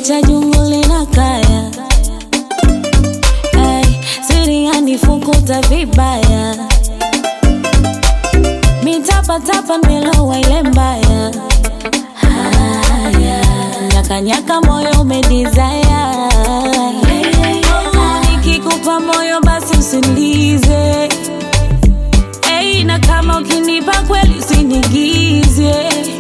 cha jungu lina kaya Ay, siri yanifukuta vibaya mitapatapa nimelowa ile mbaya haya nyakanyaka moyo umedizaya nikikupa moyo basi usinize Hey, na kama ukinipa kweli usinigize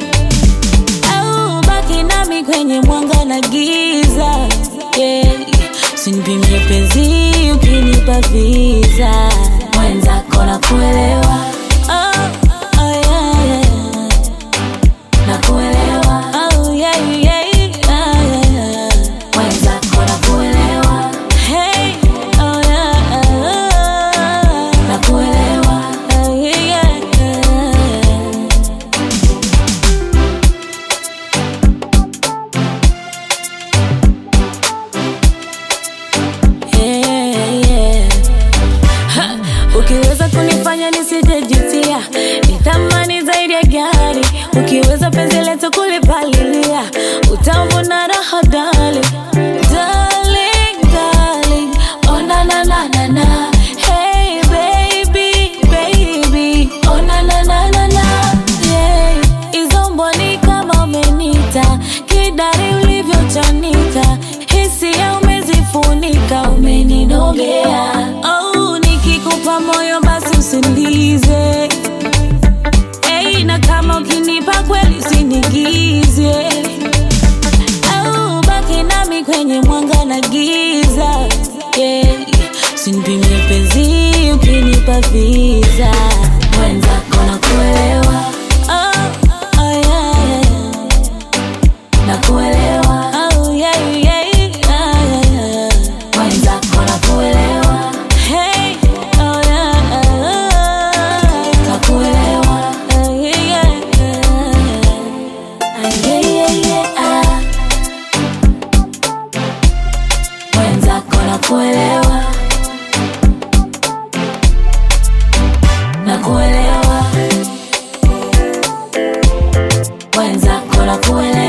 au baki nami kwenye mwanga na giza yeah. Usinipimie penzi ukinipa visa mwenzako na kuelewa oh, oh, yeah, yeah. Na kuelewa oh, yeah, yeah, yeah, yeah. Mwenzako na kuelewa hey, oh, yeah, yeah. Na kuelewa oh, yeah, yeah, yeah. Yeah, yeah. Ha, Ukiweza kunifanya nisijejutia, ni thamani zaidi ya gari. Ukiweza penzi letu kulipalilia, utavuna raha dali. Darling, darling, oh na na na na na. Hey baby, baby, oh na na na na na. Yeah, hizo mboni kama umenita, kidari ulivyochanika, hisia umezifunika, umeninogea. Oh, nikikupa moyo basi usinize. Hey, na kama ukinipa kweli usinigize. Au baki nami kwenye mwanga na giza. Yeah. Usinipimie penzi ukinipa visa. Mwenzako na kuelewa. Oh, oh, yeah, yeah. Na kuelewa. Oh, yeah, yeah, yeah, yeah. Mwenzako na kuelewa. Hey, oh, yeah, yeah. Na kuelewa. Oh, yeah, yeah, yeah. Ah, yeah, yeah, yeah, ah. Mwenzako na kuelewa. Na kuelewa. Mwenzako na kuelewa.